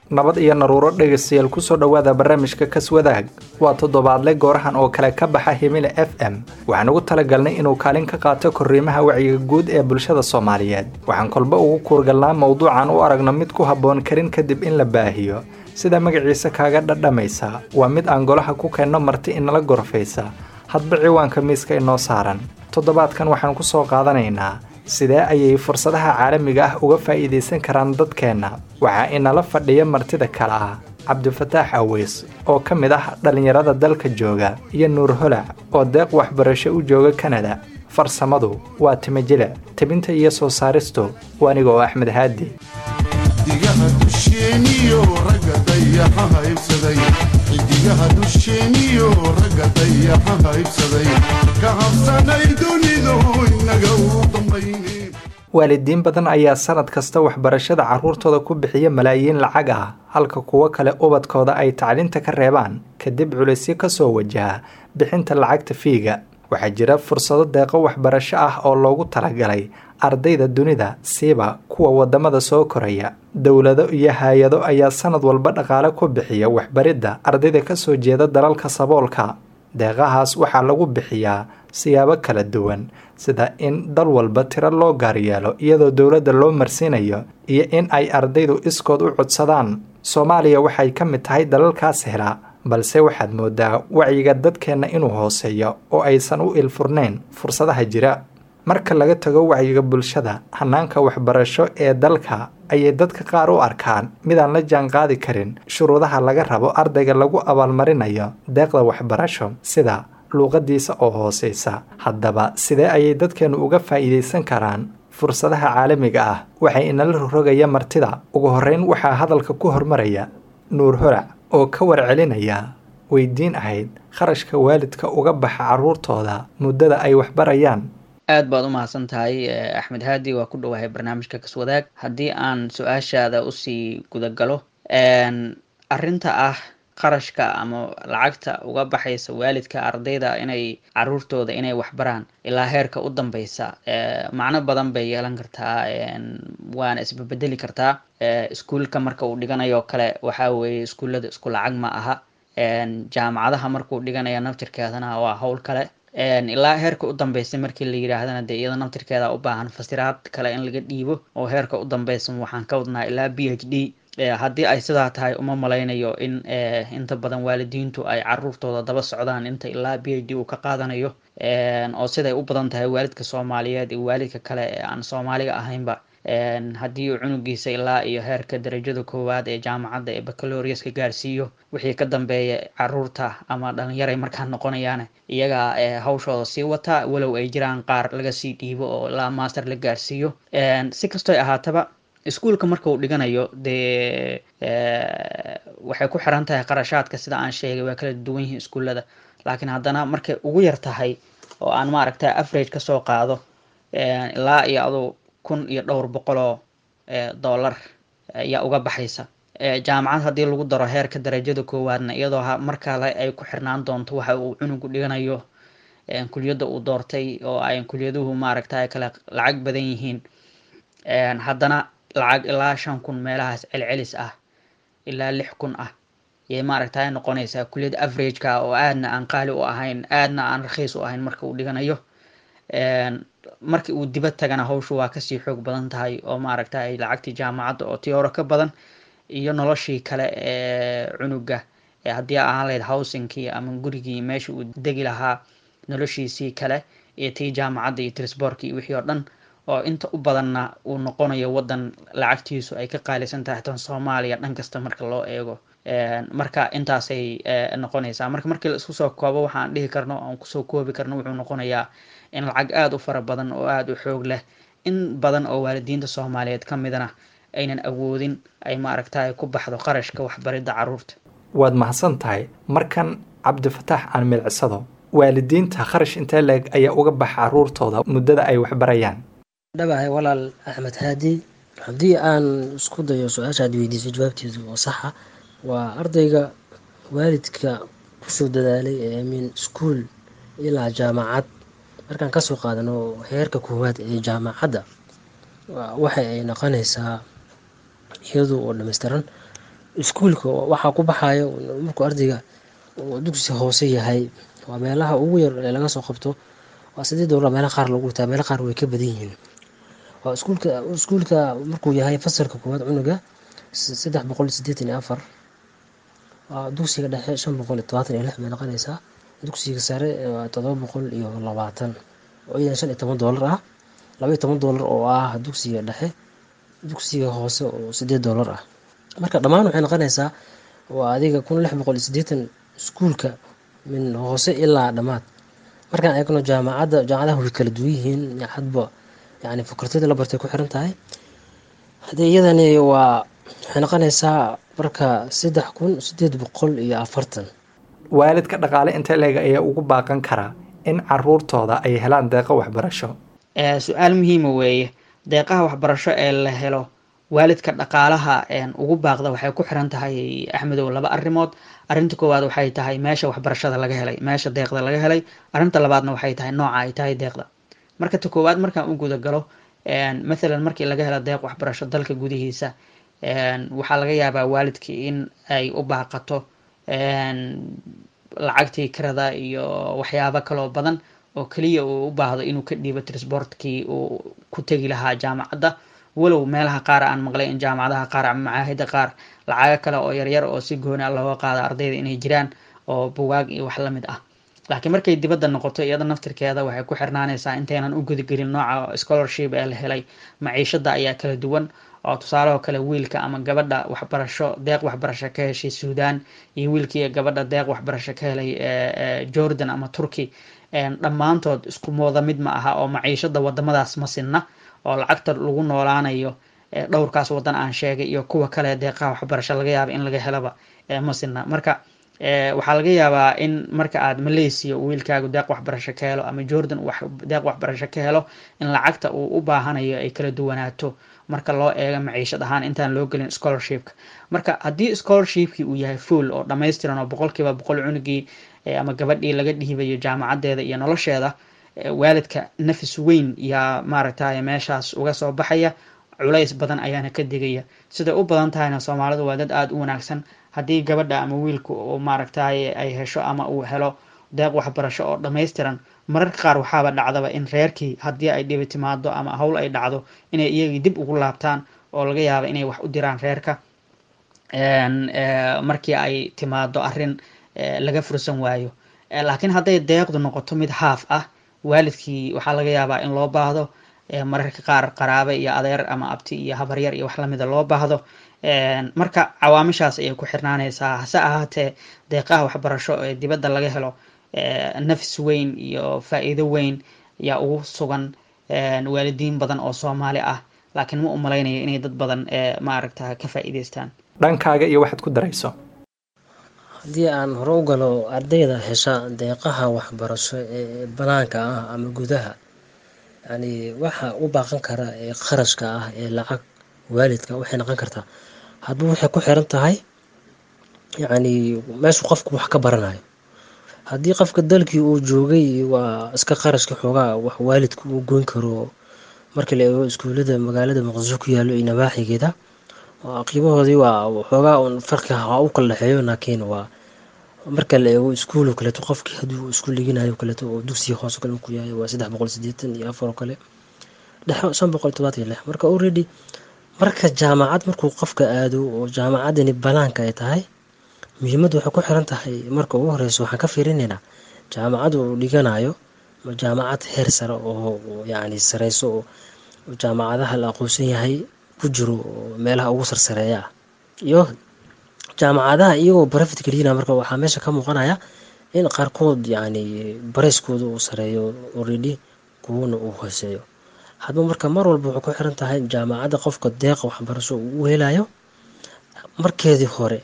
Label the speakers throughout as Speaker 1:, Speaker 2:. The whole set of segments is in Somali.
Speaker 1: nabad iyo naruuro dhegaystayaal kusoo dhowaada barnaamijka kaswadaag waa toddobaadle goorahan oo kale ka baxa himile f m waxaan ugu talagalnay inuu kaalin ka qaato korriimaha wacyiga guud ee bulshada soomaaliyeed waxaan kolba ugu kuurgalnaa mowduucan u aragno mid ku habboon karin kadib in la baahiyo sida magaciisa kaaga dhadhamaysa waa mid aan golaha ku keenno marti inala gorfaysa hadba ciwaanka miiska inoo saaran toddobaadkan waxaan ku soo qaadanaynaa sidee ayay fursadaha caalamiga ah uga faa'iidaysan karaan dadkeenna waxaa inala fadhiya martida kale ah cabdifataax aweys oo ka mid ah dhallinyarada dalka jooga iyo nuur holac oo deeq waxbarasho u jooga kanada farsamadu waa timajile tebinta iyo soo saaristu waaniga oo axmed haadi
Speaker 2: xidigaha dusheeniyo ragga dayaxa haybsaday xidigaha dusheeniyo ragga dayaxa haybsaday ka habsanay dunidu inaga u dambayne
Speaker 1: waalidiin badan ayaa sanad kasta waxbarashada carruurtooda ku bixiya malaayiin lacag ah halka kuwo kale ubadkooda ay tacliinta ka reebaan kadib culaysyo ka soo wajaha bixinta lacagta fiiga waxaa jira fursado deeqo waxbarasho ah oo loogu talagalay ardayda dunida siiba kuwa wadamada soo koraya dowlado iyo hay-ado ayaa sanad walba dhaqaale ku bixiya waxbaridda ardayda kasoo jeeda dalalka saboolka deeqahaas waxaa lagu bixiyaa siyaabo kala duwan sida in dal walba tiro loo gaaryeelo iyadoo dowladda loo marsiinayo iyo in ay ardaydu iskood u codsadaan soomaaliya waxay ka mid tahay dalalkaas hela balse waxaad moodaa wacyiga dadkeenna inuu hooseeyo oo aysan u ilfurnayn fursadaha jira marka laga tago wacyiga bulshada hanaanka waxbarasho ee dalka ayay dadka qaar u arkaan midaan la jaan qaadi karin shuruudaha laga rabo ardayga lagu abaalmarinayo deeqda waxbarasho sida luuqadiisa oo hooseysa haddaba sidee ayay dadkeennu uga faa'iidaysan karaan fursadaha caalamiga ah waxay inala rogrogaya martida ugu horreyn waxaa hadalka ku hormaraya nuur horac oo ka warcelinaya weydiin ahayd kharashka waalidka uga baxa carruurtooda muddada ay waxbarayaan
Speaker 3: aad baad u mahadsan tahay axmed haadi waa ku dhowahay barnaamijka kaswadaag haddii aan su-aashaada usii gudagalo arrinta ah qarashka ama lacagta uga baxaysa waalidka ardayda inay caruurtooda inay waxbaraan ilaa heerka u dambeysa macno badan bay yeelan kartaa waana isbabedeli kartaa iskuulka marka uu dhiganayo kale waxaa weeye iskuullada isku lacag ma aha jaamacadaha markuu dhiganayo naftirkeedana waa howl kale ilaa heerka u dambeysay markii la yidhaahdana dee iyada naftirkeeda u baahan fasiraad kale in laga dhiibo oo heerka u dambeysan waxaan ka wadnaa ilaa b h d haddii ay sidaa tahay uma malaynayo in inta badan waalidiintu ay caruurtooda daba socdaan inta ilaa b h d uu ka qaadanayo oo siday u badan tahay waalidka soomaaliyeed iyo waalidka kale ee aan soomaaliga ahaynba haddii uu cunugiisa ilaa iyo heerka darajada koowaad ee jaamacadda ee bacaloriuska gaarsiiyo wixii ka dambeeya caruurta ama dhalinyaray markaa noqonayaan iyagaa hawshooda sii wata walow ay jiraan qaar laga sii dhiibo oo ilaa master la gaarsiiyo si kastoy ahaataba iskuolka marka uu dhiganayo dee waxay ku xiran tahay qarashaadka sida aan sheegay waa kala duwan yihiin iskuullada laakiin haddana markay ugu yar tahay oo aan maaragta average kasoo qaado ilaa iyo aduu kun iyo dhowr boqoloo dollar ayaa uga baxaysa jaamacad haddii lagu daro heerka darajada koowaadna iyadoo mar kale ay ku xirnaan doonto waxa uu cunugu dhiganayo kuliyadda uu doortay oo ay kuliyaduhu maaragta ay kale lacag badan yihiin haddana lacag ilaa shan kun meelahaas celcelis ah ilaa lix kun ah yay maaragta ay noqonaysaa kuliyad averageka oo aadna aan qaali u ahayn aadna aan rakhiis u ahayn marka uu dhiganayo markii uu dibad tagana hawshu waa kasii xoog badan tahay oo maaragta ay lacagtii jaamacadda oo tiyooro ka badan iyo noloshii kale ee cunuga haddii ahaan lahayd housingkii ama gurigii meesha uu degi lahaa noloshiisii kale iyo tii jaamacadda iyo trisborki iyo wixii oo dhan oo inta u badanna uu noqonayo waddan lacagtiisu ay ka qaalisan tahay tan soomaaliya dhan kasta marka loo eego marka intaasay noqonaysaa marka markii la isku soo koobo waxaan dhihi karno aan kusoo koobi karno wuxuu noqonayaa in lacag aada u fara badan oo aada u xoog leh in badan oo waalidiinta soomaaliyeed ka midana aynan awoodin ay maaragta ku baxdo qarashka waxbaridda caruurta
Speaker 1: waad mahadsan tahay markan cabdifataax aan milicsado waalidiinta kharash intee leeg ayaa uga baxa caruurtooda muddada ay waxbarayaan
Speaker 4: dhabahay walaal axmed haadi haddii aan isku dayo su-aashaad weydiisay jawaabteedu oo saxa waa ardayga waalidka kusoo dadaalay ee min iskuol ilaa jaamacad markaan kasoo qaadano heerka koowaad ee jaamacadda waxa ay noqonaysaa iyadu oo dhammaystiran iskuulka waxaa ku baxayo markuu ardayga uu dugsi hoose yahay waa meelaha ugu yar ee laga soo qabto waa sideed doolar meelaha qaar lagu wataa meelaha qaar way ka badan yihiin waa iskuulka iskuulka markuu yahay fasalka koowaad cunuga saddex boqol sideetan iyo afar waa dugsiga dhexe shan boqol iyo todobaatan iyo lix bay noqonaysaa dugsiga sare waa todoba boqol iyo labaatan oo iyadan shan iyo toban doolar ah laba iyo toban doolar oo ah dugsiga dhexe dugsiga hoose oo sideed doolar ah marka dhammaan waxay noqonaysaa waa adiga kun lix boqol iyo sideetan iskuulka min hoose ilaa dhammaad markaan eegno jaamacadda jaamacadaha way kala duwan yihiin hadba yani fakultada la bartay ku xiran tahay haddii iyadani waa waxay noqonaysaa marka saddex kun sideed boqol iyo afartan
Speaker 1: waalidka dhaqaale intee leeg ayaa ugu baaqan karaa in caruurtooda ay helaan deeqo waxbarasho
Speaker 3: su-aal muhiima weeye deeqaha waxbarasho ee la helo waalidka dhaqaalaha ugu baaqda waxay ku xiran tahay axmedow laba arrimood arrinta koowaad waxay tahay meesha waxbarashada laga helay meesha deeqda laga helay arrinta labaadna waxay tahay nooca ay tahay deeqda marka ta koowaad markaan u guda galo mathalan markii laga helo deeq waxbarasho dalka gudihiisa waxaa laga yaabaa waalidkii in ay u baaqato lacagtii kirada iyo waxyaabo kaloo badan oo keliya uu u baahdo inuu ka dhiibo trisbortkii uu ku tegi lahaa jaamacadda walow meelaha qaar aan maqlay in jaamacadaha qaar ama macaahida qaar lacago kale oo yaryar oo si gooni looga qaada ardayda inay jiraan oo bugaag iyo wax lamid ah laakiin markay dibadda noqoto iyada naftirkeeda waxay ku xirnaanaysaa intaynan u gudagelin nooca scholarship ee la helay maciishada ayaa kala duwan oo tusaalehoo kale wiilka ama gabadha waxbarasho deeq waxbarasho ka heshay suudan iyo wiilkii gabadha deeq waxbarasho ka helay jordan ama turkey dhammaantood isku mooda mid ma aha oo maciishada wadamadaas ma sinna oo lacagta lagu noolaanayo dhowrkaas wadan aan sheegay iyo kuwa kale deeqaha waxbarasho laga yaaba in laga helaba ma sinna marka waxaa laga yaabaa in marka aad malaysia wiilkaagu deeq waxbarasho ka helo ama jordan deeq waxbarasho ka helo in lacagta uu u baahanayo ay kala duwanaato marka loo eego maciishad ahaan intaan loo gelin scholarshipka marka haddii scholarshipkii uu yahay fuol oo dhammaystiran oo boqolkiiba boqol cunugii ama gabadhii laga dhiibayo jaamacadeeda iyo nolosheeda waalidka nafis weyn yaa maaragtay meeshaas uga soo baxaya culays badan ayaana ka digaya siday u badan tahayna soomaalidu waa dad aada u wanaagsan haddii gabadha ama wiilku uu maaragtay ay hesho ama uu helo deeq waxbarasho oo dhammaystiran mararka qaar waxaaba dhacdaba in reerkii haddii ay dhibi timaado ama howl ay dhacdo inay iyagii dib ugu laabtaan oo laga yaaba inay wax u diraan reerka markii ay timaado arrin laga fursan waayo laakiin hadday deeqdu noqoto mid haaf ah waalidkii waxaa laga yaabaa in loo baahdo mararka qaar qaraabe iyo adeer ama abti iyo habaryar iyo wax lamida loo baahdo marka cawaamishaas ayay ku xirnaanaysaa hase ahaatee deeqaha waxbarasho ee dibadda laga helo nafis weyn iyo faa-iido weyn yaa ugu sugan waalidiin badan oo soomaali ah laakiin ma u malaynayo inay dad badan maaragta ka faa-iideystaan
Speaker 1: dhankaaga iyo waxaad ku darayso
Speaker 4: haddii aan hore u galo ardayda hesha deeqaha waxbarasho ee banaanka ah ama gudaha yani waxa u baaqan kara ee kharashka ah ee lacag waalidka waxay noqon kartaa hadba waxay ku xiran tahay yacni meeshu qofku wax ka baranayo haddii qofka dalkii uu joogay waa iska qarashka xoogaa wax waalidka uu goyn karo marka la eego iskuulada magaalada muqdisho ku yaalo iyo nawaaxigeeda qiimahoodii waa xoogaa un farqi ha u kala dhexeeyo laakiin waa marka la eego iskuul oo kaleeto qofkii hadduu iskuul dhiganayo kaleeto oo dugsiga hoose kale ku yahay waa saddex boqol sideetan iyo afar oo kale dhexe shan boqol todobaatan iyo lix marka already marka jaamacad markuu qofka aado oo jaamacadani banaanka ay tahay muhiimaddu waxay ku xiran tahay marka ugu horeyso waxaan ka fiirinaynaa jaamacad uu dhiganayo ma jaamacad heer sare oo yacni sareyso oo jaamacadaha la aqoonsan yahay ku jiro oo meelaha ugu sarsareeya ah iyo jaamacadaha iyagoo barafit geliyina marka waxaa meesha ka muuqanaya in qaarkood yacni barayskooda uu sareeyo already kuwana uu hooseeyo hadba marka mar walba wuxuu ku xiran tahay jaamacadda qofka deeqa waxbarasho uu u helayo markeedii hore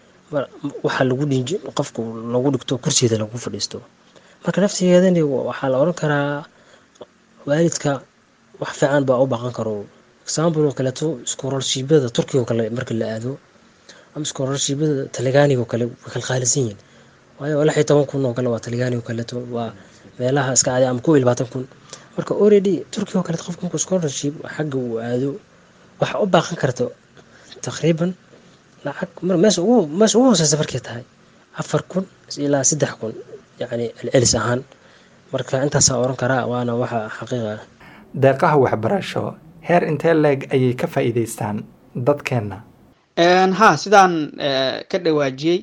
Speaker 4: waxaa lagu dhinji qofka lagu dhigto kursigeeda lagu fadhiisto marka naftigeedani waxaa la oran karaa waalidka wax fiican baa u baaqan karo example oo kaleeto scholarshipyada turkiga oo kale marka la aado ama scholarshipyada talyaaniga oo kale way kala qaalisan yihiin waayo lix iyo toban kun oo kale waa talyaaniga oo kaleeto waa meelaha iska caadi ama kow iyo labaatan kun marka already turkiga oo kaleeto qofka markuu scholarship xagga uu aado waxa u baaqan karta taqriiban lacag mar meesha ugu meesha ugu hooseysa markay tahay afar kun ilaa saddex kun yacni celcelis ahaan marka intaasaa oran karaa waana waxa xaqiiqa ah
Speaker 1: deeqaha waxbarasho heer intee leeg ayay ka faa'iidaystaan dadkeenna
Speaker 3: ha sidaan ka dhawaajiyey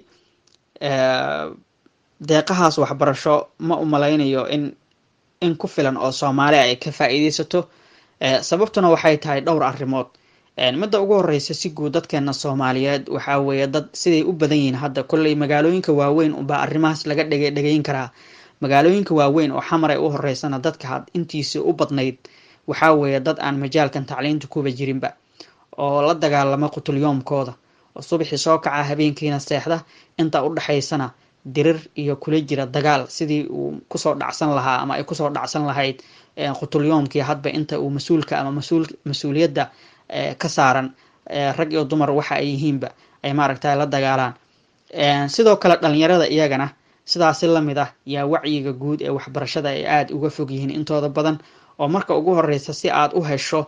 Speaker 3: deeqahaas waxbarasho ma u malaynayo in in ku filan oo soomaali ay ka faa'iidaysato sababtuna waxay tahay dhowr arrimood midda ugu horeysa si guud dadkeena soomaaliyeed waxaa weeye dad siday u badan yihiin hadda kolley magaalooyinka waaweyn unbaa arrimahaas laga dhege dhegeyn karaa magaalooyinka waaweyn oo xamar ay u horeysana dadka had intiisii u badnayd waxaa weeye dad aan majaalkan tacliinta kuba jirinba oo la dagaalama qutulyoomkooda oo subaxii soo kaca habeenkiina seexda inta u dhexaysana dirir iyo kula jira dagaal sidii uu kusoo dhacsan lahaa ama ay kusoo dhacsan lahayd qutulyoomkii hadba inta uu mas-uulka ama masuul mas-uuliyadda ka saaran rag iyo dumar waxa ay yihiinba ay maaragta la dagaalaan sidoo kale dhalinyarada iyagana sidaasi lamid ah yaa wacyiga guud ee waxbarashada ay aada uga fog yihiin intooda badan oo marka ugu horeysa si aad u hesho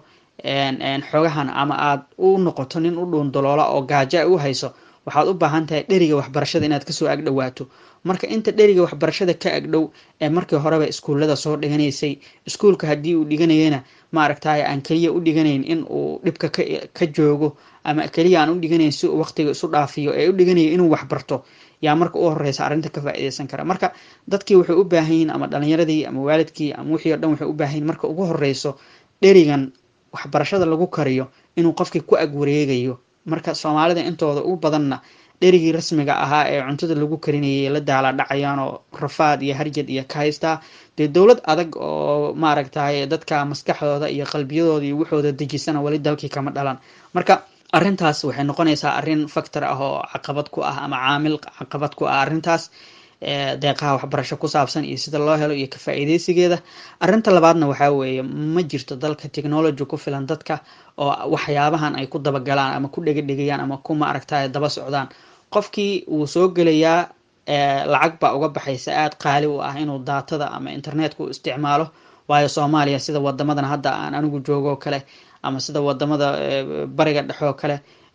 Speaker 3: xogahan ama aad u noqoto nin u dhuundaloola oo gaajo ay u hayso waxaad u baahan tahay dheriga waxbarashada inaad kasoo agdhowaato marka inta dheriga waxbarashada ka agdhow ee markii horeba iskuullada soo dhiganaysay iskuulka haddii uu dhiganayana maaragtay aan keliya u dhiganayn in uu dhibka ka joogo ama keliya aan u dhiganayn si uu waqtiga isu dhaafiyo ee u dhiganaya inuu waxbarto yaa marka u horeysa arrinta ka faa'iideysan kara marka dadkii waxay u baahan yihiin ama dhalinyaradii ama waalidkii ama wixii o dhan waxay u baahan yihin marka ugu horeyso dherigan waxbarashada lagu kariyo inuu qofkii ku ag wareegayo marka soomaalida intooda ugu badanna dherigii rasmiga ahaa ee cuntada lagu karinayay la daala dhacayaan oo rafaad iyo harjad iyo ka haystaa dee dowlad adag oo maaragtay dadka maskaxdooda iyo qalbiyadooda iyo waxooda dejisana weli dalkii kama dhalan marka arrintaas waxay noqonaysaa arrin factor ah oo caqabad ku ah ama caamil caqabad ku ah arrintaas deeqaha waxbarasho ku saabsan iyo sida loo helo iyo ka faa'iideysigeeda arrinta labaadna waxaa weeye ma jirto dalka technology ku filan dadka oo waxyaabahan ay ku dabagalaan ama ku dhegedhegayaan ama ku maaragtay daba socdaan qofkii wuu soo gelayaa lacag baa uga baxaysa aada qaali u ah inuu daatada ama internetka u isticmaalo waayo soomaaliya sida wadamadan hadda aan anigu joogoo kale ama sida wadamada bariga dhexoo kale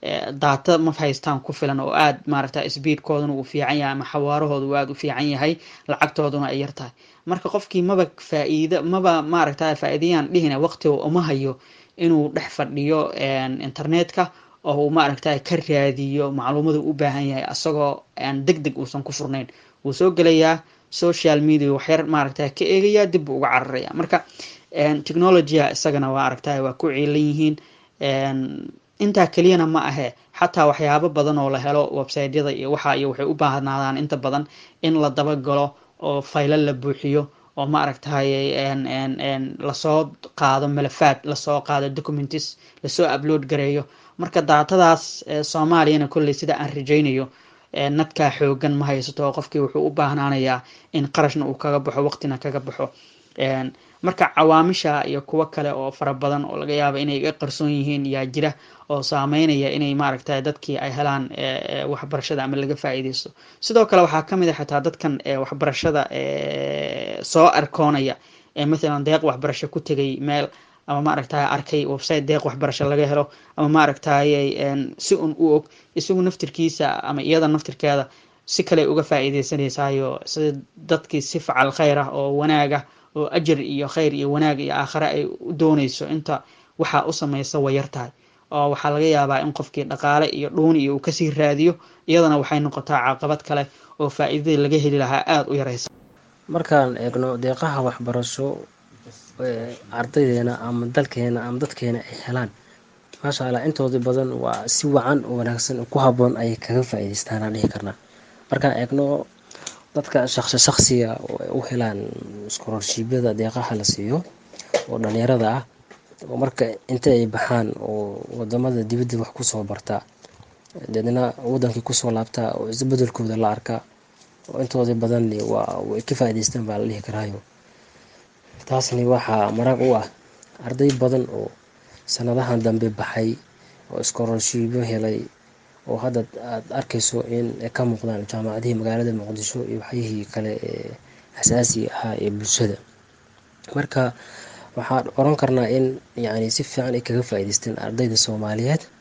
Speaker 3: daata ma haystaan ku filan oo aada maaragta sbiidkooduna uu fiican yahay ama xawaarahooda uu aada u fiican yahay lacagtooduna ay yartahay marka qofkii maba faa-iido maba maaragta faa-iidayaan dhihina waqtiga uma hayo inuu dhex fadhiyo internetka oo uu maaragta ka raadiyo macluumadu u baahan yahay asagoo aan deg deg uusan ku furnayn wuu soo gelayaa social media waxyar maaragta ka eegaya dib buu uga cararaya marka technologya isagana waa aragta waa ku ciilan yihiin intaa keliyana ma ahe xataa waxyaabo badan oo la helo websiteyada iyo waxa iyo waxay u baahnaadaan inta badan in la dabagalo oo faylo la buuxiyo oo maaragtay lasoo qaado malafaad lasoo qaado documents lasoo upload gareeyo marka daatadaas soomaaliyana kolley sida aan rajaynayo nadkaa xoogan ma haysato oo qofkii wuxuu u baahnaanayaa in qarashna uu kaga baxo waqtina kaga baxo marka cawaamisha iyo kuwo kale oo fara badan oo laga yaaba inay ga qarsoon yihiin yaa jira oo saameynaya inay maaragtay dadkii ay helaan waxbarashada ama laga faa'iideysto sidoo kale waxaa kamid a xataa dadkan waxbarashada soo arkoonaya ee mathalan deeq waxbarasho ku tegay meel ama maaragtay arkay website deeq waxbarasho laga helo ama maaragtay si un u og isagu naftirkiisa ama iyada naftirkeeda si kale uga faa'iideysanaysayo sida dadkii si facal khayr ah oo wanaaga oo ajar iyo khayr iyo wanaag iyo aakhare ay u dooneyso inta waxaa u sameysa way yar tahay oo waxaa laga yaabaa in qofkii dhaqaale iyo dhuuni iyo uu kasii raadiyo iyadana waxay noqotaa caqabad kale oo faa'iidadii laga heli lahaa aada u yareysa
Speaker 4: markaan eegno deeqaha waxbarasho ardaydeena ama dalkeena ama dadkeena ay helaan maasha allah intooda badan waa si wacan oo wanaagsan ku haboon ayay kaga faa'iideystaan aan dhihi karnaa markaan eegno dadka shaqsi shaqsiga u helaan iskororshiibyada deeqaha la siiyo oo dhalinyarada ah oo marka inta ay baxaan oo wadamada dibadda wax kusoo bartaa deedna wadankii kusoo laabtaa oo isbedelkooda la arkaa oo intooda badan waa way ka faa'iideystaan baa la dhihi karaayo taasni waxaa marag u ah arday badan oo sanadahan dambe baxay oo iskororshiibyo helay oo hadda aada arkayso in ka muuqdaan jaamacadihii magaalada muqdisho iyo waxyihii kale ee asaasiga ahaa ee bulshada marka waxaan oran karnaa in yacni si fiican ay kaga faa'iideysteen ardayda soomaaliyeed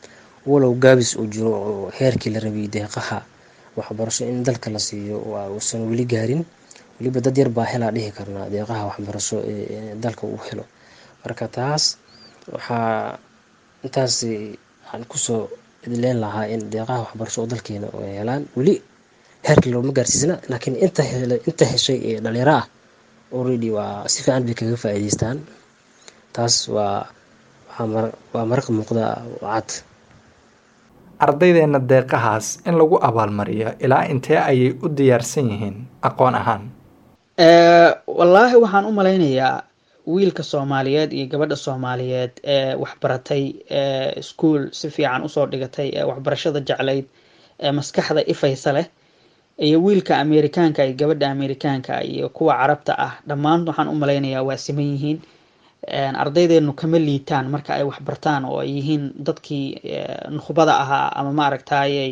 Speaker 4: walow gaabis uu jiro oo heerkii la rabiyay deeqaha waxbarasho in dalka la siiyo waa uusan weli gaarin weliba dad yar baa helaa dhihi karnaa deeqaha waxbarasho ee dalka uu helo marka taas waxaa intaas aan kusoo idleen lahaa in deeqaha waxbarasho oo dalkeena ay helaan weli heerkii looma gaarsiisna laakiin inta hele inta heshay ee dhalinyaro ah already waa si fiican bay kaga faa'iideystaan taas waa waa maraq muuqda cad
Speaker 1: ardaydeenna deeqahaas in lagu abaalmariyo ilaa intee ayay u diyaarsan yihiin aqoon ahaan
Speaker 3: wallaahi waxaan u malaynayaa wiilka soomaaliyeed iyo gabadha soomaaliyeed ee waxbaratay ee iskuol si fiican usoo dhigatay ee waxbarashada jeclayd ee maskaxda ifaysa leh iyo wiilka amerikaanka iyo gabadha amerikaanka iyo kuwa carabta ah dhammaan waxaan u malaynayaa waa siman yihiin ardaydeenu kama liitaan marka ay waxbartaan oo ay yihiin dadkii nukhbada ahaa ama maaragtayy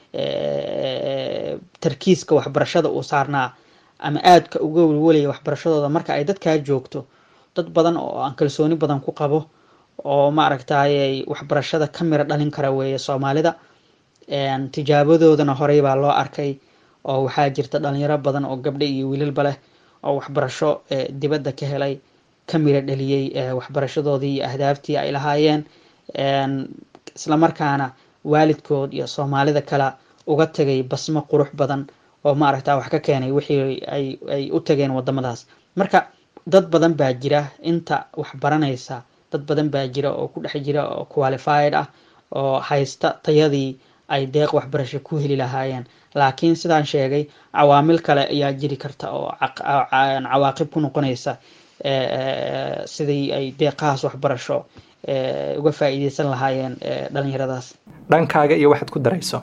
Speaker 3: tarkiiska waxbarashada uu saarnaa ama aadka uga welwelaya waxbarashadooda marka ay dadkaa joogto dad badan oo aan kalsooni badan ku qabo oo maaragtayy waxbarashada ka mira dhalin kara weeye soomaalida tijaabadoodana horey baa loo arkay oo waxaa jirta dhalinyaro badan oo gabdho iyo wiilalba leh oo waxbarasho dibadda ka helay ka mira dhaliyey waxbarashadoodii iyo ahdaaftii ay lahaayeen islamarkaana waalidkood iyo soomaalida kale uga tegay basmo qurux badan oo maaragta wax ka keenay wixii ay ay u tageen wadamadaas marka dad badan baa jira inta wax baranaysa dad badan baa jira oo ku dhex jira oo qualified ah oo haysta tayadii ay deeq waxbarasho ku heli lahaayeen laakiin sidaan sheegay cawaamil kale ayaa jiri karta oo cawaaqib ku noqonaysa sidii ay deeqahaas waxbarasho uga faa'iideysan lahaayeen dhalinyaradaas
Speaker 1: dhankaaga iyo waxaad ku darayso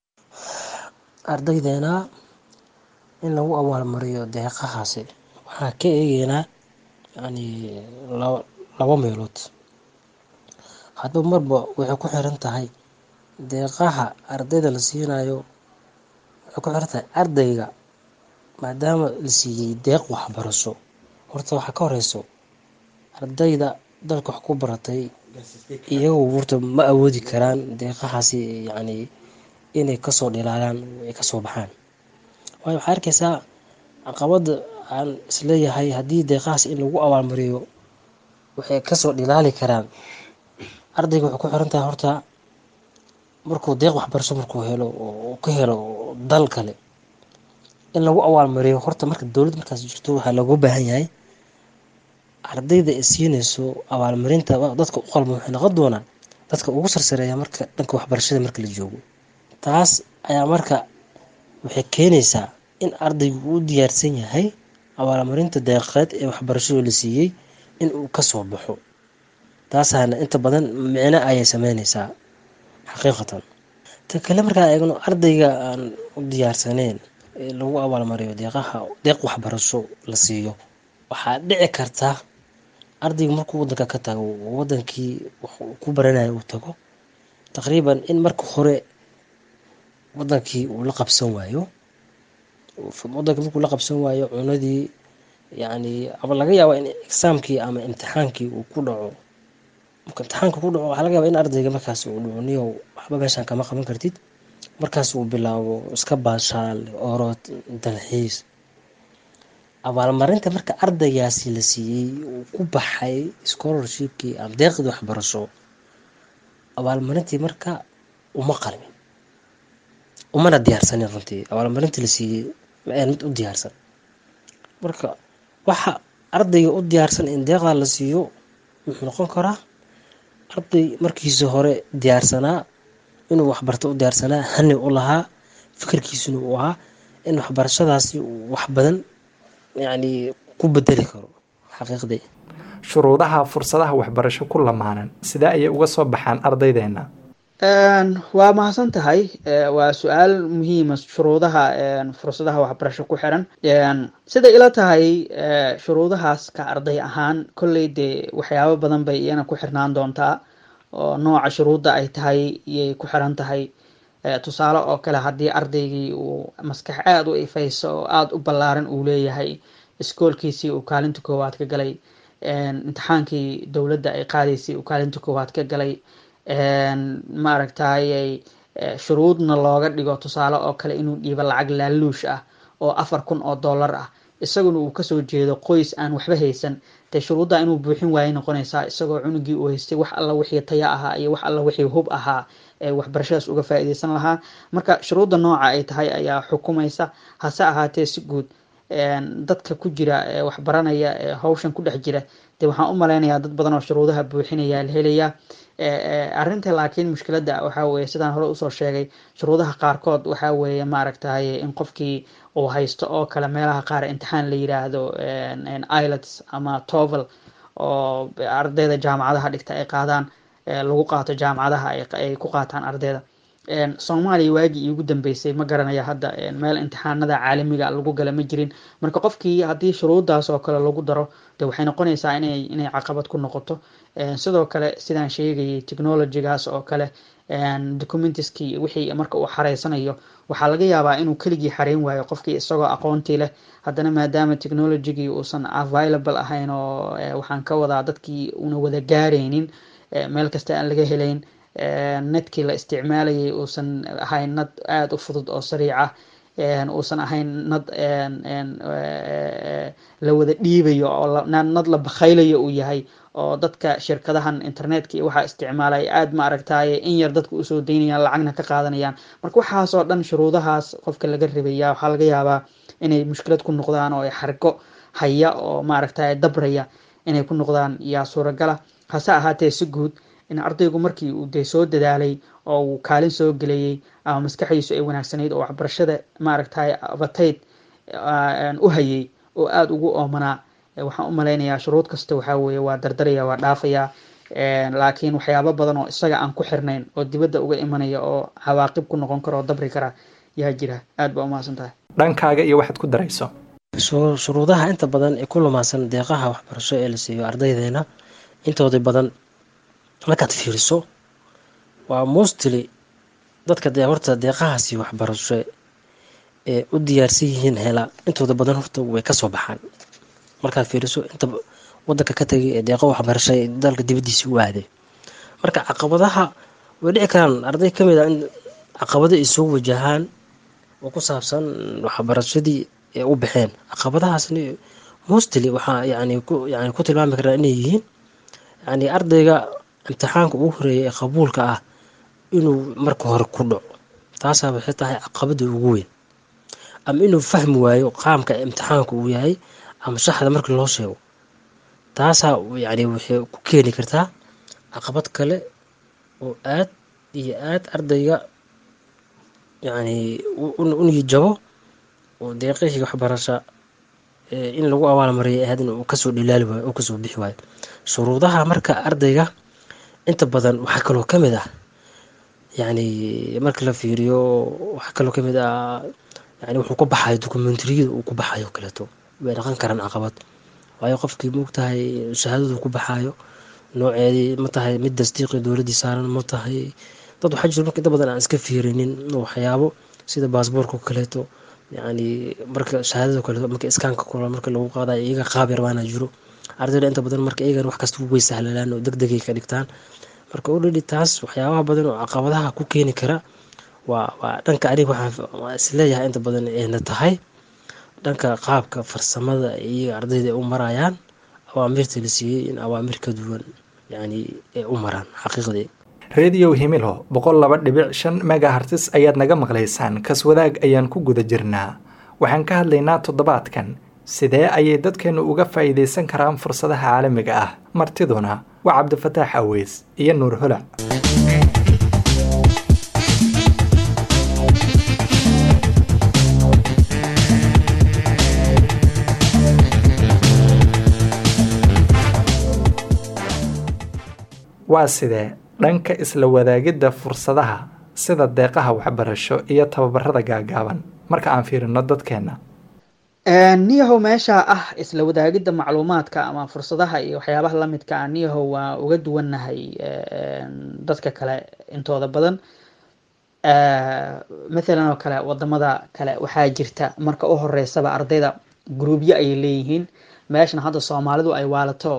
Speaker 4: ardaydeena in lagu abaalmariyo deeqahaasi waxaa ka eegeynaa yani laba meelood hadba marba waxay ku xiran tahay deeqaha ardayda la siinayo waxay ku xiran tahay ardayga maadaama la siiyey deeq waxbarasho horta waxaa ka horeyso ardayda dalka wax ku baratay iyagu horta ma awoodi karaan deeqahaasi yacni inay kasoo dhilaalaan ay kasoo baxaan waayo waxaa arkeysaa caqabada aan isleeyahay haddii deeqahaas in lagu abaalmariyo waxay kasoo dhilaali karaan ardayga waxay ku xiran tahay horta markuu deeq waxbarasho markuu helo oo ka helo dal kale in lagu abaalmariyo horta marka dowlad markaas jirto waxaa looga baahan yahay ardayda ay siinayso abaalmarinta dadka u qalma waxay noqon doonaan dadka ugu sarsareeya marka dhanka waxbarashada marka la joogo taas ayaa marka waxay keenaysaa in ardaygu uu diyaarsan yahay abaalmarinta deeqeed ee waxbarashadu la siiyey in uu kasoo baxo taasaana inta badan micno ayay sameyneysaa xaqiiqatan ta kale markaa eegno ardayga aan u diyaarsaneyn ee lagu abaalmariyo deeqaha deeq waxbarasho la siiyo waxaa dhici karta ardayga markuu wadanka ka tago wadankii waxuu ku baranaya uu tago taqriiban in marka hore wadankii uu la qabsan waayo wadanka markuu la qabsan waayo cunadii yacni ama laga yaaba in exaamkii ama imtixaankii uu ku dhaco marka imtixaanka ku dhaco waxaa laga yaaba in ardayga markaas uu dhaco niyow waxba meeshaan kama qaban kartid markaas uu bilaabo iska baashaal orod dalxiis abaalmarinta marka ardaygaasi la siiyey uu ku baxay scholarshipkii ama deeqdii waxbarasho abaalmarintii marka uma qalmin umana diyaarsanin runtii abaalmarintii la siiyey ma ahan mid u diyaarsan marka waxa ardayga u diyaarsan in deeqdaa la siiyo wuxuu noqon karaa arday markiisa hore diyaarsanaa inuu waxbarto u diyaarsanaa hani u lahaa fikirkiisuna uu ahaa in waxbarashadaasi uu wax badan yacni ku bedeli karo xaqiiqdii
Speaker 1: shuruudaha fursadaha waxbarasho ku lamaanan sidee ayay uga soo baxaan ardaydeena
Speaker 3: waa mahadsan tahay waa su-aal muhiima shuruudaha fursadaha waxbarasho ku xiran siday ila tahay shuruudahaas ka arday ahaan kolley dee waxyaabo badan bay iyana ku xirnaan doontaa oo nooca shuruudda ay tahay iyay ku xiran tahay tusaale oo kale haddii ardaygii uu maskax aada u ifayso oo aada u ballaaran uu leeyahay iskoolkiisii uu kaalinta koowaad ka galay imtixaankii dowladda ay qaadaysay uu kaalinta koowaad ka galay maaragtay shuruudna looga dhigo tusaale oo kale inuu dhiibo lacag laaluush ah oo afar kun oo dollar ah isaguna uu kasoo jeedo qoys aan waxba haysan dee shuruudda inuu buuxin waayay noqonaysaa isagoo cunugii uu haystay wax alla wixii taya ahaa iyo wax alla wixii hub ahaa ee waxbarashadaas uga faa-iideysan lahaa marka shuruudda nooca ay tahay ayaa xukumaysa hase ahaatee si guud dadka ku jira ee waxbaranaya ee hawshan ku dhex jira dee waxaan u maleynayaa dad badan oo shuruudaha buuxinaya la helayaa arrinta laakiin mushkiladda waxaa weeye sidaan hore usoo sheegay shuruudaha qaarkood waxaa weeye maaragtay in qofkii uu haysto oo kale meelaha qaar imtixaan la yiraahdo ilots ama tovel oo ardayda jaamacadaha dhigta ay qaadaan lagu qaato jaamacadaha ay ku qaataan ardayda soomaaliya waagii iigu dambeysay ma garanaya hadda meel imtixaanada caalamiga lagu gala ma jirin marka qofkii haddii shuruuddaas oo kale lagu daro de waxay noqonaysaa inay inay caqabad ku noqoto sidoo kale sidaan sheegayay technologygaas oo kale documentiskii wixii marka uu xareysanayo waxaa laga yaabaa inuu keligii xareyn waayo qofkii isagoo aqoontii leh haddana maadaama technologygii uusan available ahayn oo waxaan ka wadaa dadkii una wada gaaraynin meel kasta aan laga helayn netkii la isticmaalayay uusan ahayn nad aada u fudud oo sariica uusan ahayn nad la wada dhiibayo oo nad la bakhaylayo uu yahay oo dadka shirkadahan internetka iyo waxaa isticmaalay aada ma aragtaye in yar dadka usoo daynayaan lacagna ka qaadanayaan marka waxaasoo dhan shuruudahaas qofka laga rabaya waxaa laga yaabaa inay mushkilad ku noqdaan oo ay xargo haya oo maaragtay dabraya inay ku noqdaan yaa suuragala hase ahaatee si guud in ardaygu markii uu dee soo dadaalay oo uu kaalin soo gelayay ama maskaxdiisu ay wanaagsanayd oo waxbarashada maaragtay abatayd u hayay oo aada ugu oomanaa waxaan u malaynayaa shuruud kasta waxaa weeye waa dardaraya waa dhaafayaa laakiin waxyaabo badan oo isaga aan ku xirnayn oo dibadda uga imanaya oo cawaaqib ku noqon kara oo dabri kara yaa jira aada baa umahadsan tahay
Speaker 1: dhankaaga iyo waxaad ku darayso
Speaker 4: shuruudaha inta badan ee ku lumaasan deeqaha waxbarasho ee la siiyo ardaydeena intooda badan markaad fiiriso waa mostly dadka dee horta deeqahaasi waxbarasho ee u diyaarsan yihiin hela intooda badan horta way kasoo baxaan markaad fiiriso inta wadanka ka tagay ee deeqo waxbarasho ee dalka dibadiisa u aaday marka caqabadaha way dhici karaan arday kamid a in caqabado ay soo wajahaan oo ku saabsan waxbarashadii ee u baxeen caqabadahaasni mostly waxaa yani ku yani ku tilmaami karaa inay yihiin yani ardayga imtixaanka ugu horeeya ee qabuulka ah inuu marka hore ku dhaco taasaa waxay tahay caqabada ugu weyn ama inuu fahmi waayo qaamka imtixaanka uu yahay ama shaxda markii loo sheego taasaa yani waxay ku keeni kartaa caqabad kale oo aad iyo aad ardayga yani unigi jabo oo deeqihii waxbarasha in lagu abaalmariyay ahayd in uu kasoo dhilaali waayo oo kasoo bixi waayo shuruudaha marka ardayga inta badan waxaa kaloo kamid ah yani marka la fiiriyo waxaa kaloo kamid ah yani wuxuu ka baxayo dokumentariyada uu ku baxayo kaleeto way dhaqan karaan caqabad waayo qofkii moogtahay shahaadadu ku baxayo nooceedii ma tahay mid dasdiiqi dowladii saaran ma tahay dad waxaa jiro marka inta badan aan iska fiirinin waxyaabo sida baasboorka kaleeto yani marka shahaadada kaleeto marka iskaanka kula marka lagu qaadayo iyaga qaab yar baana jiro ardayda inta badan marka iyagan wax kasta way sahlalaan oo degdegay ka dhigtaan marka already taas waxyaabaha badan oo caqabadaha ku keeni kara waa waa dhanka aniga waxaan isleeyahay inta badan ayna tahay dhanka qaabka farsamada iyo ardayda ay u marayaan awaamirta la siiyey in awaamir ka duwan yani ay u maraan xaqiiqdii
Speaker 1: rediyo himilo boqol laba dhibic shan megahartis ayaad naga maqlaysaan kaswadaag ayaan ku guda jirnaa waxaan ka hadlaynaa toddobaadkan sidee ayay dadkeennu uga faa'iidaysan karaan fursadaha caalamiga ah martiduna waa cabdifataax aweys iyo nuur holac waa sidee dhanka isla wadaagidda fursadaha sida deeqaha waxbarasho iyo tababarada gaagaaban marka aan fiirino dadkeenna
Speaker 3: niyahow meesha ah isla wadaagidda macluumaadka ama fursadaha iyo waxyaabaha lamidka ah niyahow waa uga duwannahay dadka kale intooda badan mathalan oo kale wadamada kale waxaa jirta marka u horeysaba ardayda gruubyo ayay leeyihiin meeshana hadda soomaalidu ay waalato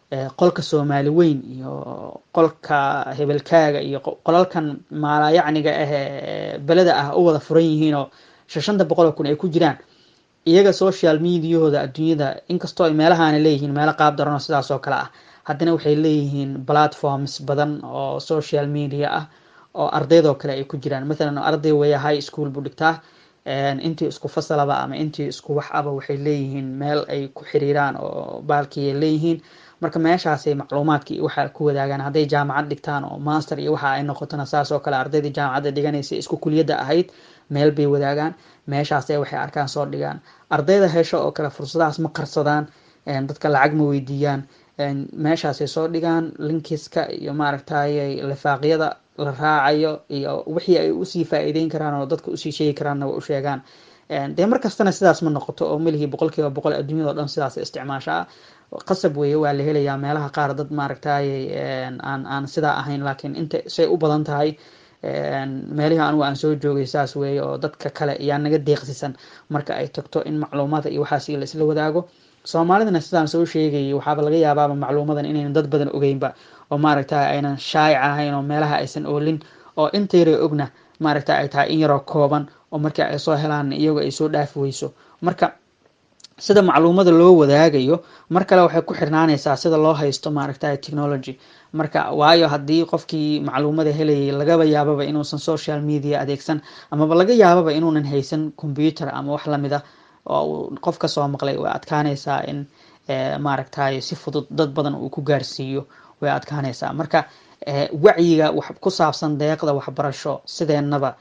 Speaker 3: qolka soomaali weyn iyo qolka hebelkaaga iyo qolalkan maalayacniga ah beleda ah u wada furan yihiinoo shashanta boqol oo kun ay ku jiraan iyaga social mediahooda adduunyada inkastoo ay meelahaana leeyihiin meelo qaab daranoo sidaas oo kale ah haddana waxay leeyihiin platforms badan oo social media ah oo ardaydoo kale ay ku jiraan mathalan arday weya high school buu dhigtaa intii isku fasalaba ama intii isku wax aba waxay leeyihiin meel ay ku xiriiraan oo baalkii ay leeyihiin marka meeshaasay macluumaadkii waxa ku wadaagaan hadday jaamacad dhigtaan oo master iyo waxa ay noqotona saas oo kale ardaydii jaamacadda dhiganaysa isku kuliyadda ahayd meel bay wadaagaan meeshaasay waxay arkaan soo dhigaan ardayda hesho oo kale fursadahaas ma qarsadaan dadka lacag ma weydiiyaan meeshaasay soo dhigaan linkiska iyo maaragtay lifaaqyada la raacayo iyo wixii ay usii faa-iideyn karaan oo dadka usii sheegi karaanna waa u sheegaan dee markastana sidaas ma noqoto oo melihii boqol kiiba boqol adduunyada o dhan sidaas isticmaashaa qasab weeye waa la helayaa meelaha qaar dad maaragtay aan aan sidaa ahayn laakiin inta say u badan tahay meelihii anugu aan soo joogay saas weeye oo dadka kale yaa naga deeqsisan marka ay tagto in macluumada iyo waxaas la isla wadaago soomaalidana sidaan soo sheegayay waxaaba laga yaabaaba macluumadan inaynan dad badan ogeynba oo maaragta aynan shaayic ahayn oo meelaha aysan oolin oo inta yaray ogna maaragta ay tahay in yaroo kooban oo markii ay soo helaan iyago ay soo dhaafi weyso marka sida macluumada loo wadaagayo mar kale waxay ku xirnaanaysaa sida loo haysto maaragta technology marka waayo haddii qofkii macluumada helayay lagaba yaababa inuusan social media adeegsan amaba laga yaababa inuunan haysan computer ama wax lamida oo qof kasoo maqlay way adkaanaysaa in maaragtay si fudud dad badan uu ku gaarsiiyo way adkaanaysaa marka wacyiga ku saabsan deeqda waxbarasho sideenaba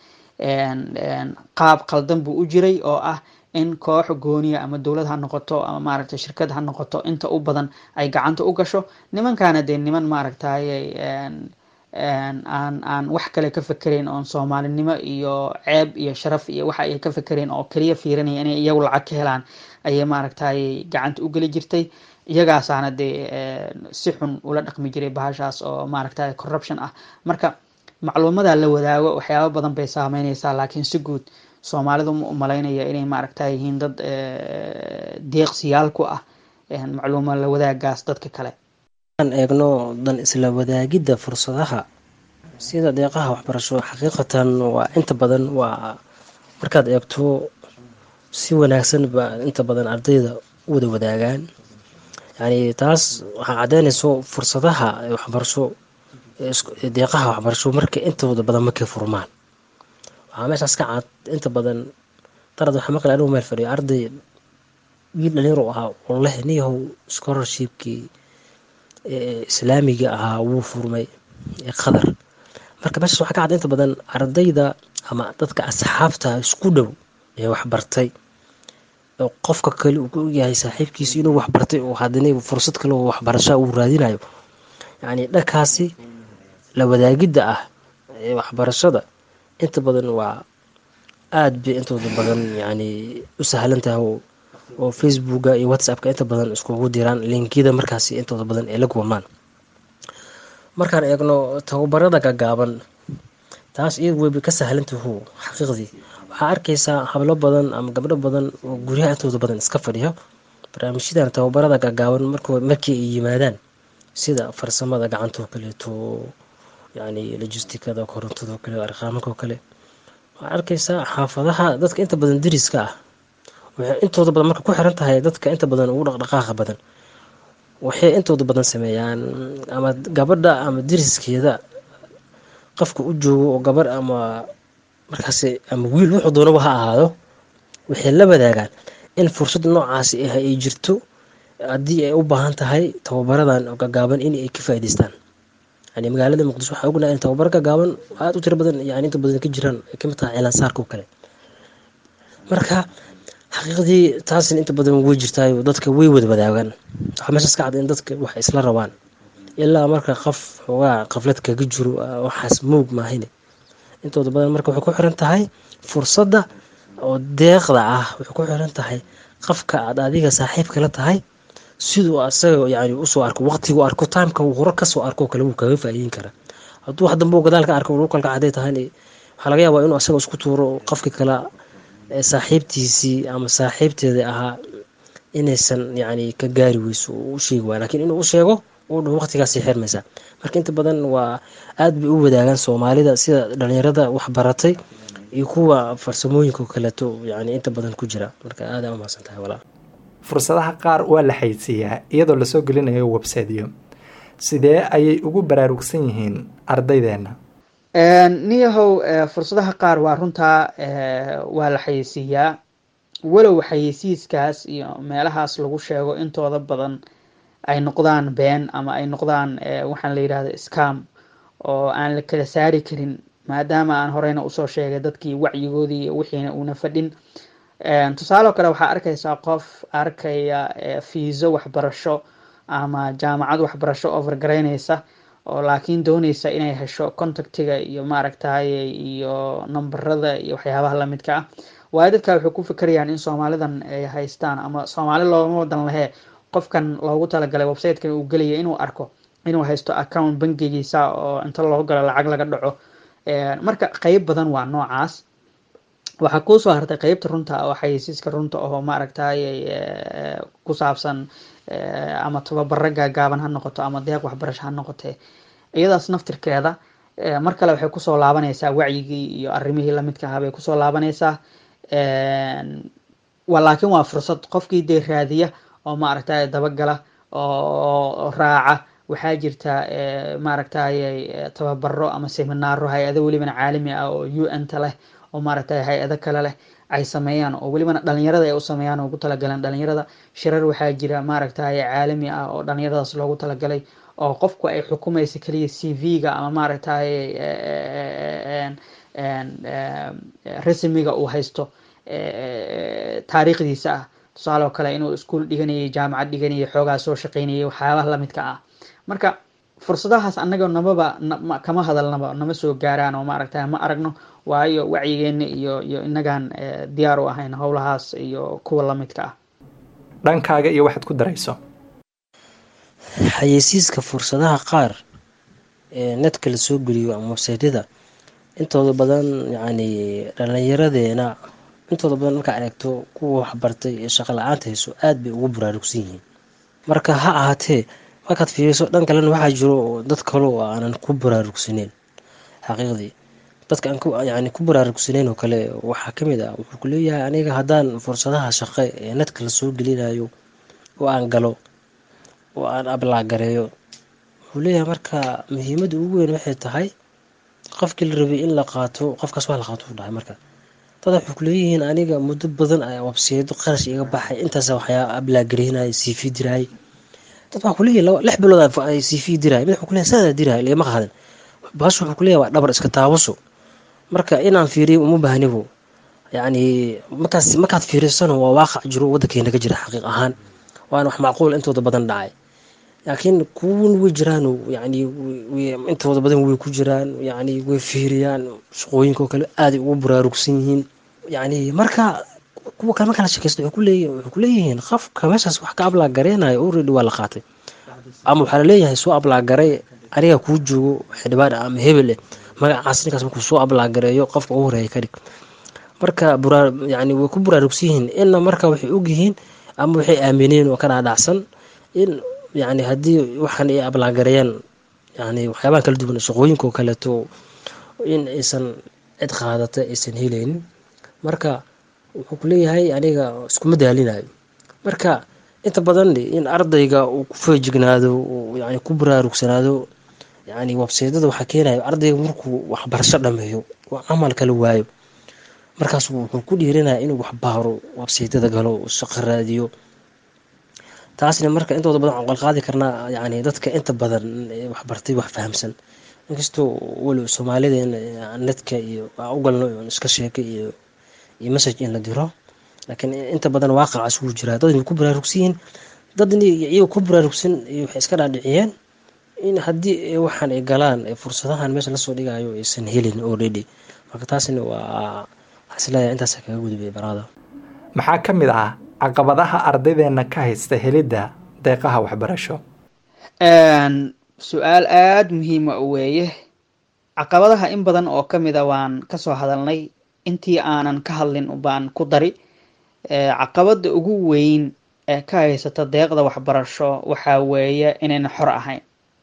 Speaker 3: qaab qaldan buu u jiray oo ah in koox gooniya ama dowlad ha noqoto ama maaragtay shirkad ha noqoto inta u badan ay gacanta u gasho nimankaana dee niman maaragtay aan aan wax kale ka fekereyn oon soomaalinimo iyo ceeb iyo sharaf iyo waxa ay ka fekereyn oo keliya fiirinaya inay iyagu lacag ka helaan ayay maaragtay gacanta u geli jirtay iyagaasaana dee si xun ula dhaqmi jiray bahashaas oo maaragtay corruption ah marka macluumada la wadaago waxyaaba badan bay saameyneysaa laakiin si guud soomaalidu ma u malaynaya inay maaragta yihiin dad deeqsiyaal ku ah macluuma la wadaagaas dadka kale
Speaker 4: aan eegno dan isla wadaagidda fursadaha sida deeqaha waxbarasho xaqiiqatan waa inta badan waa markaad eegto si wanaagsan ba inta badan ardayda u wada wadaagaan yani taas waxaa caddeynayso fursadaha waxbarasho deeqaha waxbarasho marka intooda badan markay furmaan waxaa meeshaas ka cad inta badan darad waxaa maqlay anigu meel fadhiyo arday wiil dhalinyaro ahaa oo leh niyahow scholarshipkii islaamiga ahaa wuu furmay qadar marka meeshaas waxaa ka cad inta badan ardayda ama dadka asxaabta isku dhow ee waxbartay oo qofka kale uu ku ogyahay saaxiibkiisa inuu waxbartay oo haddana fursad kale oo waxbarasha uu raadinayo yacni dhankaasi la wadaagidda ah ee waxbarashada inta badan waa aada bay intooda badan yani u sahlan tahay oo facebooka iyo whatsappka inta badan iskugu diraan linkiyada markaasi intooda badan ee la kulmaan markaan eegno tababarada gagaaban taas iyad weyba ka sahlantahu xaqiiqdii waxaa arkaysaa hablo badan ama gabdho badan oo guryaha intooda badan iska fadhiyo barnaamijyadan tababarada gagaaban markii ay yimaadaan sida farsamada gacantoo kaleeto yani logistikada korontado kale arqaamanko kale waxaa arkaysaa xaafadaha dadka inta badan dariska ah waxay intooda badan marka ku xiran tahay dadka inta badan ugu dhaqdhaqaaqa badan waxay intooda badan sameeyaan ama gabadha ama dariskeeda qofka u joogo oo gabarh ama markaas ama wiil wuxuu doonaba ha ahaado waxay la wadaagaan in fursad noocaasi ah ay jirto haddii ay u baahan tahay tababaradan gagaaban in ay ka faa'idaystaan yani magaalada muqdisho waxaa ognahay in tababar gagaaban aada u tiro badan yani inta badan ka jiraan ay kamid tahay cilaansaarka oo kale marka xaqiiqdii taasina inta badan way jirtaayo dadka way wada wadaagaan waxaa meeshaas ka cad in dadka wax isla rabaan ilaa marka qof xoogaa qaflad kaga jiro waxaas moog maahine intooda badan marka waxay ku xiran tahay fursadda oo deeqda ah waxay ku xiran tahay qofka aad adiga saaxiibka la tahay siduu asaga yani usoo arko waqtigu arko timeka uu hore kasoo arko kale wuu kaga faa'iideyn karaa hadduu wax dambe gadaal ka arko lukalka caday tahay waxaa laga yaabaa inuu asaga isku tuuro qofki kale saaxiibtiisii ama saaxiibteeda ahaa inaysan yani ka gaari weyso u sheegi waaya lakin inuu u sheego uu dhow waqtigaasay xirmaysaa marka inta badan waa aada bay u wadaagaan soomaalida sida dhalinyarada waxbaratay iyo kuwa farsamooyinka kaleeto yani inta badan ku jira marka aada u mahadsan tahay walaal
Speaker 1: fursadaha qaar waa la xaysiiyaa iyadoo lasoo gelinayo websiteyo sidee ayay ugu baraarugsan yihiin ardaydeenna
Speaker 3: niyahow fursadaha qaar waa runtaa waa la xayeysiiyaa walow xayeysiiskaas iyo meelahaas lagu sheego intooda badan ay noqdaan been ama ay noqdaan waxaan la yidhahda scam oo aan la kala saari karin maadaama aan horeyna usoo sheegay dadkii wacyigoodii wixiina uuna fadhin tusaaleo kale waxaa arkaysaa qof arkaya fiiso waxbarasho ama jaamacad waxbarasho overgaraynaysa oo laakiin dooneysa inay hesho contactiga iyo maaragtay iyo numberada iyo waxyaabaha lamidka ah waayo dadka waxay ku fikerayaan in soomaalidan ay haystaan ama soomaali looma wadan lahee qofkan loogu talagalay websitekan uu gelaya inuu arko inuu haysto account bangigiisa oo inta loo galo lacag laga dhaco marka qeyb badan waa noocaas waxaa kuusoo hartay qeybta runta oo xayeysiiska runta oo maaragtay ku saabsan ama tababaro gaagaaban ha noqoto ama deeq waxbarasho ha noqotee iyadaas naftirkeeda mar kale waxay kusoo laabanaysaa wacyigii iyo arrimihii lamidka ahaa bay kusoo laabanaysaa laakiin waa fursad qofkii dee raadiya oo maaragtay dabagala oo raaca waxaa jirta maaragtay tababaro ama seminaaro hay-ado welibana caalami ah oo u n ta leh oo maaragtay hay-ado kale leh ay sameeyaan oo welibana dhalinyarada ay u sameeyaan oo ugu talagaleen dhalinyarada shirar waxaa jira maaragtay caalami ah oo dhalinyaradaas loogu talagalay oo qofku ay xukumaysa keliya c v-ga ama maaragtay resmiga uu haysto taariikhdiisa ah tusaale oo kale inuu iskuol dhiganayay jaamacad dhiganayay xoogaa soo shaqeynayay waxyaabaha lamidka ah marka fursadahaas annaga namaba kama hadalnaba nama soo gaaraan oo maaragtay ma aragno waayo wacyigeena iyo iyo inagaan diyaar u ahayn howlahaas iyo kuwa lamidka ah
Speaker 1: dhankaaga iyo waxaad ku darayso
Speaker 4: xayeysiiska fursadaha qaar ee netka la soo geliyo ama websaytyada intooda badan yacni dhalinyaradeena intooda badan markaa aragto kuwa waxbartay ee shaqo la-aanta hayso aada bay ugu baraarugsan yihiin marka ha ahaatee markaad fiiriso dhan kalena waxaa jiro dad kale oo aanan ku baraarugsaneyn xaqiiqdii dadka aan yani ku baraarugsaneyn oo kale waxaa kamid ah wuxuu ku leeyahay aniga haddaan fursadaha shaqo ee netka lasoo gelinayo oo aan galo oo aan ablaagareeyo wuxuu leeyahay marka muhiimadda ugu weyn waxay tahay qofkii la rabay in la qaato qofkaas waa la qaato u dhahay marka dada waxay kuleeyihiin aniga muddo badan ayaa wabseedo qarash iga baxay intaas waxyaa ablaagareynaya c v diraay dad waxaa kuleeyahy lix bilood ay c v diraay mid wuxuu kuleeyahay saadaa diraay lagama qaadan baas wuxuu kuleeyahay waa dhabar iska taabaso marka inaan fiiriyo uma baahnibo yacni markaas markaad fiirisano waa waaqac jiro waddankeena ka jira xaqiiq ahaan waana wax macquul intooda badan dhacay laakiin kuwan way jiraan yani intooda badan way ku jiraan yani way fiiriyaan shaqooyinka oo kale aaday ugu baraarugsan yihiin yani marka kuwa kale marka la shekeysto wuxuu kuleeyihiin qofka meeshaas wax ka ablaagareynaya already waa la qaatay ama waxaa laleeyahay soo ablaagaray aniga kuu joogo xildhibaan ama hebel eh magacaas ninkaas markuu soo ablaagareeyo qofka ugu horeeya ka dhig marka yani way ku baraarugsan yihiin inna marka waxay ogyihiin ama waxay aamineen oo ka dhaadhacsan in yani haddii waxaan ay ablaagareeyaan yani waxyaabaha kala duwan shaqooyinka oo kaleeto in aysan cid qaadata aysan helaynin marka wuxuu kuleeyahay aniga iskuma daalinayo marka inta badan in ardayga uu ku feejignaado yani ku baraarugsanaado yani websaydyada waxaa keenayo ardayga markuu waxbarasho dhameeyo oo camal kala waayo markaas wuxuu ku dhiiranaya inuu waxbaaro websaydyada galo shaqo raadiyo taasna marka intooda badan waxaan qalqaadi karnaa yani dadka inta badan waxbartay wax fahamsan inkastoo weli soomaalideen netka iyo u galno iska sheekay iyo iyo message in la diro laakiin inta badan waaqacaas wuu jiraa dad way ku baraarugsan yihiin dadni iyaga ku baraarugsan waxay iska dhaadhiciyeen in haddii waxaan ay galaan fursadahan meesha lasoo dhigayo aysan helin already marka taasna waa waxaisleeyahay intaasa kaga gudbay baraada
Speaker 1: maxaa ka mid ah caqabadaha ardaydeena ka haysta helidda deeqaha waxbarasho
Speaker 3: su-aal aada muhiima weeye caqabadaha in badan oo kamid a waan kasoo hadalnay intii aanan ka hadlin baan ku dari caqabada ugu weyn ka haysata deeqda waxbarasho waxaa weeye inayna xor ahayn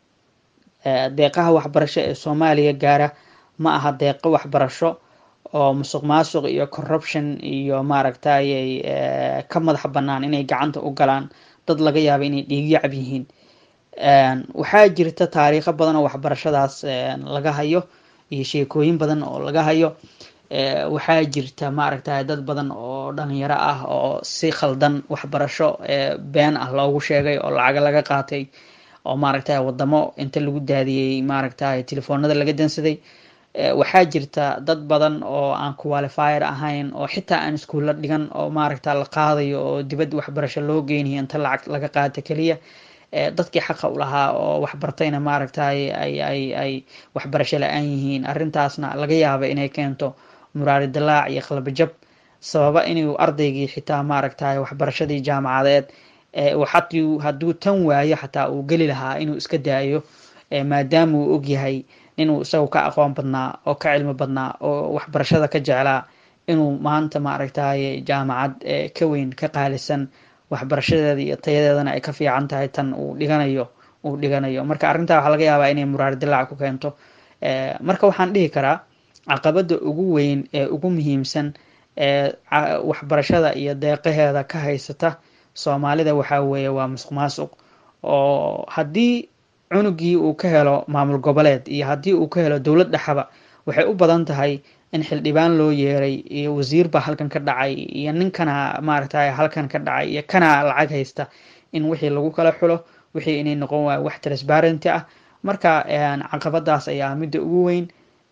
Speaker 3: deeqaha waxbarasho ee soomaaliya gaara ma aha deeqo waxbarasho oo musuq maasuq iyo corruption iyo maaragtayay ka madax bannaan inay gacanta u galaan dad laga yaaba inay dhiigyacab yihiin waxaa jirta taariikho badan oo waxbarashadaas laga hayo iyo sheekooyin badan oo laga hayo waxaa jirta maaragtay dad badan oo dhalinyaro ah oo si khaldan waxbarasho been ah loogu sheegay oo lacaga laga qaatay oo maaragtay wadamo inta lagu daadiyey maaragtay telefoonada laga dansaday waxaa jirta dad badan oo aan qualifier ahayn oo xitaa aan iskuulla dhigan oo maaragta la qaadayo oo dibadda waxbarasho loo geynayo inta lacag laga qaata keliya dadkii xaqa u lahaa oo waxbartayna maaragtay ay ay ay waxbarasho la-aan yihiin arrintaasna laga yaaba inay keento muraari dilaac iyo qalbajab sababa inuu ardaygii xitaa maaragtay waxbarashadii jaamacadeed xatuu hadduu tan waayo xataa uu geli lahaa inuu iska daayo maadaama uu ogyahay inuu isagu ka aqoon badnaa oo ka cilmi badnaa oo waxbarashada ka jeclaa inuu maanta maaragtay jaamacad ka weyn ka qaalisan waxbarashadeeda iyo tayadeedana ay ka fiican tahay tan uu dhiganayo uu dhiganayo marka arrintaa waxaa laga yaabaa inay muraari dilaac ku keento marka waxaan dhihi karaa caqabada ugu weyn ee ugu muhiimsan ee waxbarashada iyo deeqaheeda ka haysata soomaalida waxaa weeye waa musuq maasuq oo haddii cunugii uu ka helo maamul goboleed iyo haddii uu ka helo dowlad dhexaba waxay u badan tahay in xildhibaan loo yeeray iyo wasiir baa halkan ka dhacay iyo ninkana maaragtay halkan ka dhacay iyo kana lacag haysta in wixii lagu kala xulo wixii inay noqon waayo wax transparenty ah marka caqabadaas ayaa midda ugu weyn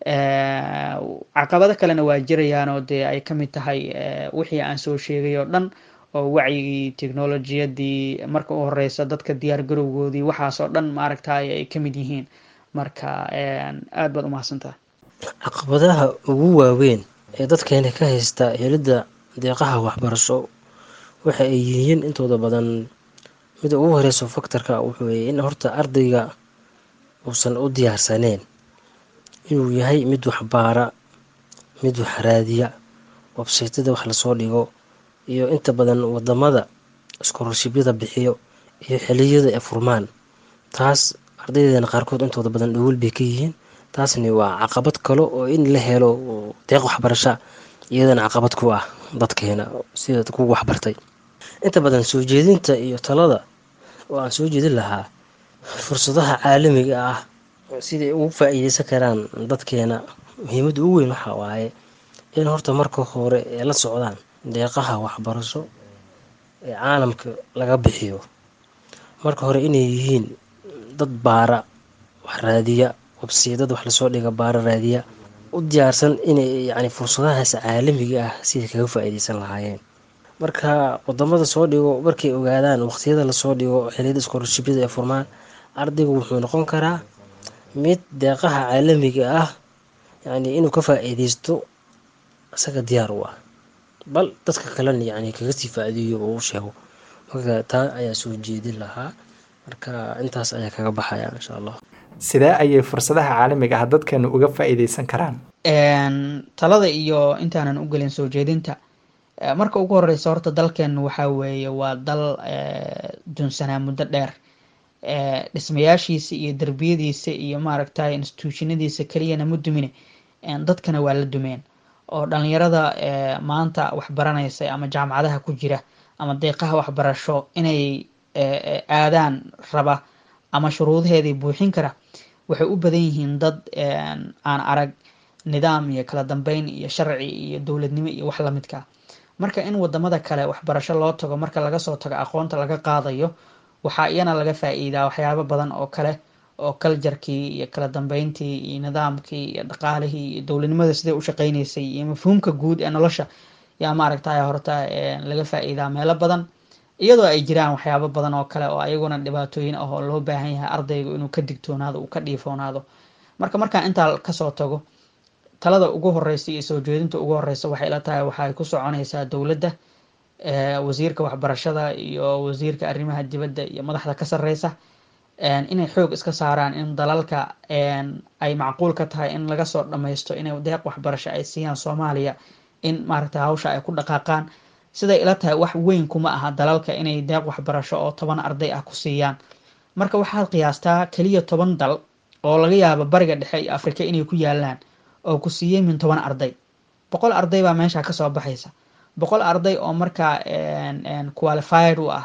Speaker 3: caqabado kalena waa jirayaan oo dee ay ka mid tahay wixii aan soo sheegay oo dhan oo wacyigii technolojiyadii marka u horeysa dadka diyaar garowgoodii waxaas oo dhan maaragtay ay ka mid yihiin marka aad baad umahadsantaha
Speaker 4: caqabadaha ugu waaweyn ee dadkeena ka haysta helidda deeqaha waxbarasho waxa ay yihiin intooda badan mida ugu horeyso faktorka wuxuu weye in horta ardayga uusan u diyaarsaneen inuu yahay mid waxbaara mid waxraadiya websaytada wax lasoo dhigo iyo inta badan wadamada iskororshibyada bixiyo iyo xiliyada ee furmaan taas ardaydeena qaarkood intooda badan dhowol bay ka yihiin taasni waa caqabad kale oo in la helo deeq waxbarasha iyadana caqabad ku ah dadkeena sida kuwa waxbartay inta badan soo jeedinta iyo talada oo aan soo jeedin lahaa fursadaha caalamiga ah siday ugu faa-iideysan karaan dadkeena muhiimadda ugu weyn waxaa waaye in horta marka hore ee la socdaan deeqaha waxbarasho ee caalamka laga bixiyo marka hore inay yihiin dad baara wax raadiya wabsiyadada wax lasoo dhiga baara raadiya u diyaarsan inay yacni fursadahaas caalamiga ah siday kaga faa-iideysan lahaayeen marka wadamada soo dhigo markay ogaadaan waqtiyada lasoo dhigo xiliyada iskoorshibyada ee furmaan ardaygu wuxuu noqon karaa mid deeqaha caalamiga ah yacni inuu ka faa-iideysto isaga diyaar u ah bal dadka kalena yacni kaga sii faa-iideeyo oo u sheego marka taa ayaa soo jeedin lahaa marka intaas ayaa kaga baxaya insha allah
Speaker 1: sidee ayay fursadaha caalamiga ah dadkeenu uga faa-iideysan karaan
Speaker 3: talada iyo intaanan u gelin soo jeedinta marka ugu horeysa horta dalkeenu waxaa weeye waa dal dunsanaa muddo dheer dhismayaashiisa iyo derbiyadiisa iyo maaragtay institutionadiisa keliyana ma dumine dadkana waa la dumeen oo dhalinyarada maanta waxbaranaysa ama jaamacadaha ku jira ama deeqaha waxbarasho inay aadaan raba ama shuruudaheedii buuxin kara waxay u badan yihiin dad aan arag nidaam iyo kala dambeyn iyo sharci iyo dowladnimo iyo wax lamidka marka in wadamada kale waxbarasho loo tago marka laga soo tago aqoonta laga qaadayo waxaa iyana laga faa-iidaa waxyaabo badan oo kale oo kaljarkii iyo kala dambeyntii iyo nidaamkii iyo dhaqaalihii iyo dowladnimada siday u shaqeyneysay iyo mafhuumka guud ee nolosha yaa maaragtay horta laga faa-iidaa meelo badan iyadoo ay jiraan waxyaabo badan oo kale oo ayaguna dhibaatooyin ah oo loo baahan yahay ardaygu inuu ka digtoonaado uu ka dhiifoonaado marka markaan intaa kasoo tago talada ugu horeysa iyo soo jeedinta ugu horeysa waxay ila tahay waxay ku soconaysaa dowladda wasiirka waxbarashada iyo wasiirka arrimaha dibadda iyo madaxda ka sareysa inay xoog iska saaraan in dalalka ay macquul ka tahay in laga soo dhammaysto inay deeq waxbarasho ay siiyaan soomaaliya in maaragtay hawsha ay ku dhaqaaqaan siday ila tahay wax weyn kuma aha dalalka inay deeq waxbarasho oo toban arday ah ku siiyaan marka waxaad qiyaastaa keliya toban dal oo laga yaabo bariga dhexe iyo afrika inay ku yaalaan oo ku siiyey min toban arday boqol arday baa meesha kasoo baxaysa boqol arday oo markaa qualified u ah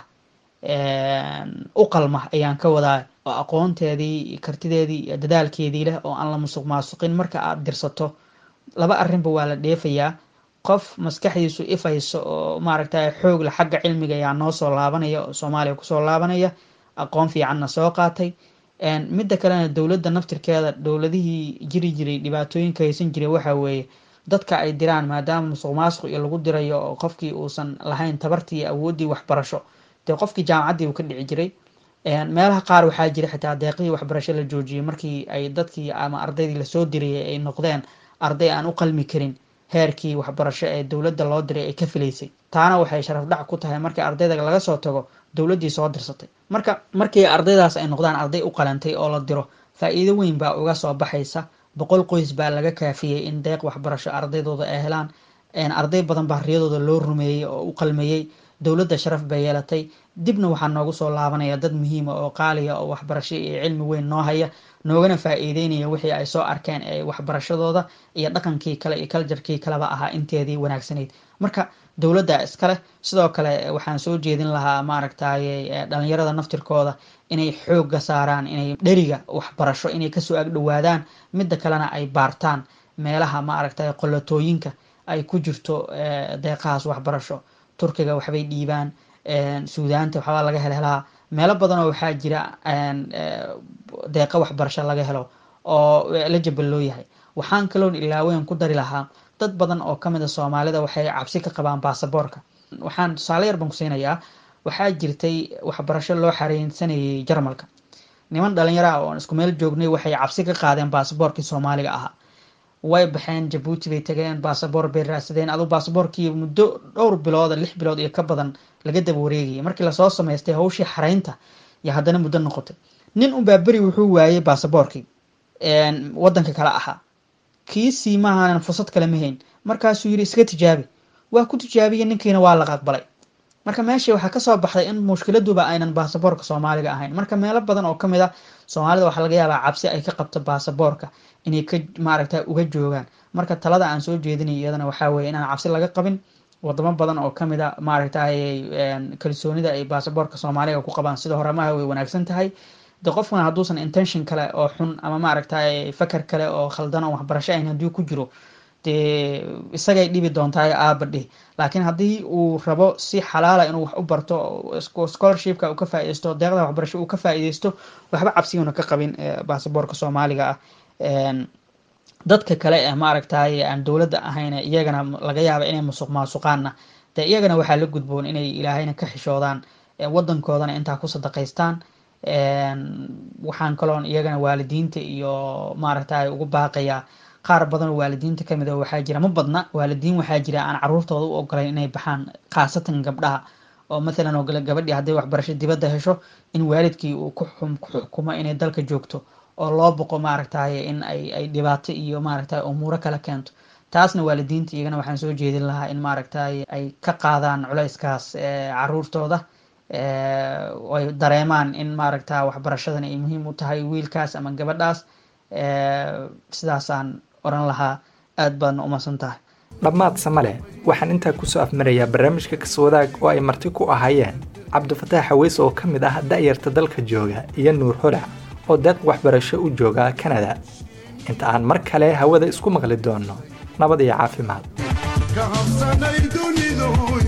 Speaker 3: u qalma ayaan ka wadaa oo aqoonteedii kartideedii iyo dadaalkeedii leh oo aan la musuq maasuqin marka aad dirsato laba arrinba waa la dheefayaa qof maskaxdiisu ifayso oo maaragtay xoogla xagga cilmiga ayaa noo soo laabanaya oo soomaaliya kusoo laabanaya aqoon fiicanna soo qaatay midda kalena dowladda naftirkeeda dowladihii jiri jiray dhibaatooyinka haysan jiray waxa weeye dadka ay diraan maadaama musuq maasuq iyo lagu dirayo oo qofkii uusan lahayn tabartii iyo awooddii waxbarasho dee qofkii jaamacaddii uu ka dhici jiray meelaha qaar waxaa jira xitaa deeqihii waxbarasho la joojiyey markii ay dadkii ama ardaydii lasoo dirayay ay noqdeen arday aan u qalmi karin heerkii waxbarasho ee dowladda loo diray ay ka filaysay taana waxay sharaf dhac ku tahay markii ardayda laga soo tago dowladdii soo dirsatay marka markii ardaydaas ay noqdaan arday u qalantay oo la diro faa-iido weyn baa uga soo baxaysa boqol qoys baa laga kaafiyey in deeq waxbarasho ardaydooda ay helaan arday badan baa riyadooda loo rumeeyey oo u qalmeeyey dowladda sharaf bay yeelatay dibna waxaa noogu soo laabanaya dad muhiima oo qaaliya oo waxbarasho iyo cilmi weyn noo haya noogana faa-iideynaya wixii ay soo arkeen ee waxbarashadooda iyo dhaqankii kale iyo kaljarkii kaleba ahaa inteedii wanaagsanayd marka dowladda iskaleh sidoo kale waxaan soo jeedin lahaa maaragtay dhalinyarada naftirkooda inay xoogga saaraan inay dheriga waxbarasho inay kasoo agdhowaadaan midda kalena ay baartaan meelaha maaragtay qolatooyinka ay ku jirto deeqahaas waxbarasho turkiga waxbay dhiibaan suudaanta waxbaa laga helhelaa meelo badanoo waxaa jira deeqa waxbarasho laga helo oo la jabal loo yahay waxaan kaloon ilaaweyn ku dari lahaa dad badan oo kamid a soomaalida waxay cabsi ka qabaan baasaboorka waxaan tusaale yar baan ku siinayaa waxaa jirtay waxbarasho loo xareensanayay jarmalka niman dhalinyaro ah oon isku meel joognay waxay cabsi ka qaadeen baasaboorkii soomaaliga ahaa way baxeen jabuuti bay tageen baasaboor bay raadsadeen aduu baasaboorkii muddo dhowr bilooda lix bilood iyo ka badan laga daba wareegayay markii lasoo samaystay hawshii xareynta iyo haddana muddo noqotay nin unbaa beri wuxuu waayey baasaboorkii wadanka kale ahaa kiisii maahanan fursad kale ma hayn markaasuu yidhi iska tijaabi waa ku tijaabiyey ninkiina waa la aqbalay marka meeshii waxaa kasoo baxday in mushkiladuba aynan baasaboorka soomaaliga ahayn marka meelo badan oo kamid a soomaalida waxaa laga yaabaa cabsi ay ka qabto baasaboorka inay ka maaragta uga joogaan marka talada aan soo jeedinay iyadana waxaa weye inaan cabsi laga qabin wadamo badan oo kamid a maaragtay kalsoonida ay baasaboorka soomaaliga ku qabaan sida horemaha way wanaagsan tahay de qofkuna hadduusan intention kale oo xun ama maaragtay fakar kale oo khaldan oo waxbarasho ayn haddii ku jiro dee isagay dhibi doontaa aabadhi laakiin haddii uu rabo si xalaala inuu wax u barto scholarshipka uu ka faa-ideysto deeqda waxbarasho uu ka faa-ideysto waxba cabsiguna ka qabin baasaboorka soomaaliga ah dadka kale ee maaragtay aan dowladda ahayn iyagana laga yaaba inay musuq maasuqaanna dee iyagana waxaa la gudboon inay ilaahayna ka xishoodaan wadankoodana intaa ku sadaqaystaan waxaan kaloon iyagana waalidiinta iyo maaragtay ugu baaqayaa qaar badan oo waalidiinta kamid a waxaa jira ma badna waalidiin waxaa jira aan caruurtooda u ogolayn inay baxaan khaasatan gabdhaha oo mathalan oo gabadhii hadday waxbarasho dibadda hesho in waalidkii uu ku xukumo inay dalka joogto oo loo boqo maaragtay in ay ay dhibaato iyo maaragtay umuuro kala keento taasna waalidiinta iyagana waxaan soo jeedin lahaa in maaragtay ay ka qaadaan culayskaas caruurtooda ay dareemaan in maaragta waxbarashadan ay muhiim u tahay wiilkaas ama gabadhaas sidaasaan oran lahaa aad baadna umadsan tahay
Speaker 1: dhammaad samale waxaan intaa kusoo afmarayaa barnaamijka kaswadaag oo ay marti ku ahaayeen cabdifataax haweys oo ka mid ah da'yarta dalka jooga iyo nuur holac oo deeq waxbarasho u jooga kanada inta aan mar kale hawada isku maqli doonno nabad iyo caafimaad
Speaker 2: ka habsanay dunidu